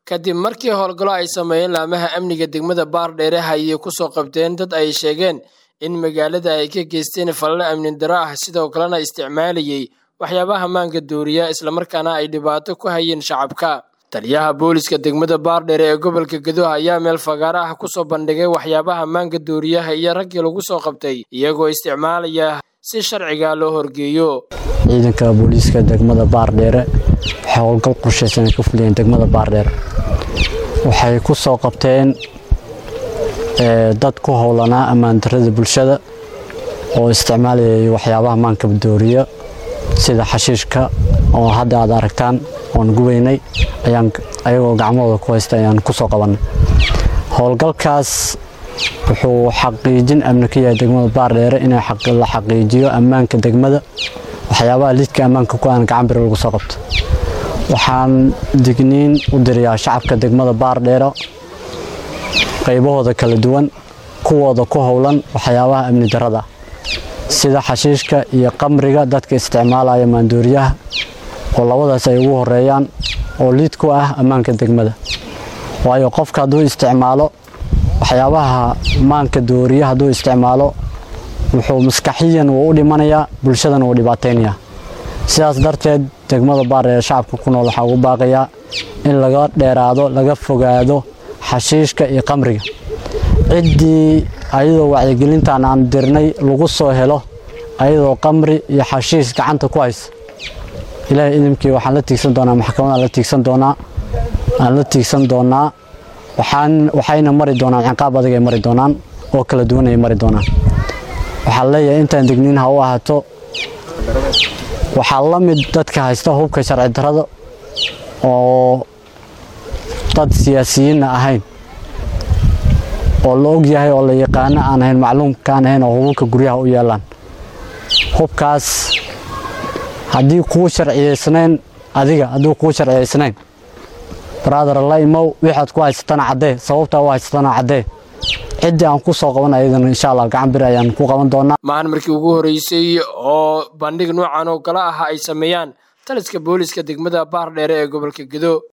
kadib markii howlgallo ay sameeyeen laamaha amniga degmada baardheere ayay kusoo qabteen dad ay sheegeen in magaalada ay ka geysteen falalo amni daro ah sidoo kalena isticmaalayay waxyaabaha maanka dooriya islamarkaana ay dhibaato ku hayeen shacabka taliyaha booliska degmada baardheere ee gobolka gadoha ayaa meel fagaaro ah kusoo bandhigay waxyaabaha maanka dooriyaha iyo raggii lagu soo qabtay iyagoo isticmaalaya si sharciga loo horgeeyo ciidanka booliiska degmada baardheere waxay howlgal qorshaysan ay ka fuliyeen degmada baardheere waxay ku soo qabteen dad ku howlanaa ammaandarada bulshada oo isticmaalayay waxyaabaha maanka dooriya sida xashiishka oo hadda aad aragtaan oon gubaynay ayaan ayagoo gacmahooda ku haysta ayaan ku soo qabannay howlgalkaas wuxuu xaqiijin amni ka yahay degmada baardheere in la xaqiijiyo ammaanka degmada waxyaabaha lidka ammaanka ku aan gacan biri lagu soo qabto waxaan digniin u dirayaa shacabka degmada baardheere qaybahooda kala duwan kuwooda ku howlan waxyaabaha amni darada sida xashiishka iyo qamriga dadka isticmaalaya maandooriyaha oo labadaas ay ugu horeeyaan oo liid ku ah ammaanka degmada waayo qofka hadduu isticmaalo waxyaabaha maanka dooriya hadduu isticmaalo wuxuu maskaxiyan wuu u dhimanayaa bulshadana wuu dhibaataynayaa sidaas darteed degmada baardheere shacabka ku nool waxaa ugu baaqayaa in laga dheeraado laga fogaado xashiishka iyo qamriga ciddii ayadoo wacyigelintan aan dirnay lagu soo helo ayadoo qamri iyo xashiish gacanta ku haysa ilaahay idimkii waxaan la tiigsan doonaa maxkamadaan la tiigsan doonaa aan la tiigsan doonaa waxaan waxayna mari doonaan ciqaab adag ay mari doonaan oo kala duwan ay mari doonaan waxaan leeyahay intaan degniin ha u ahaato waxaa la mid dadka haysta hubka sharci darada oo dad siyaasiyiinna ahayn oo la og yahay oo la yaqaano aan ahayn macluumkaan ahayn oo hubabka guryaha u yaalaan hubkaas haddii kuu sharciyaysnayn adiga hadduu kuu sharciyaysnayn brother la imow wixaad ku haysatana caddee sababtaa u haysatana caddee ciddii aan ku soo qaban ayadana insha allah gacan bir ayaan ku qaban doonaa maahan markii ugu horreysay oo bandhig noocan oo kale ah ay sameeyaan taliska booliska degmada baardheere ee gobolka gedo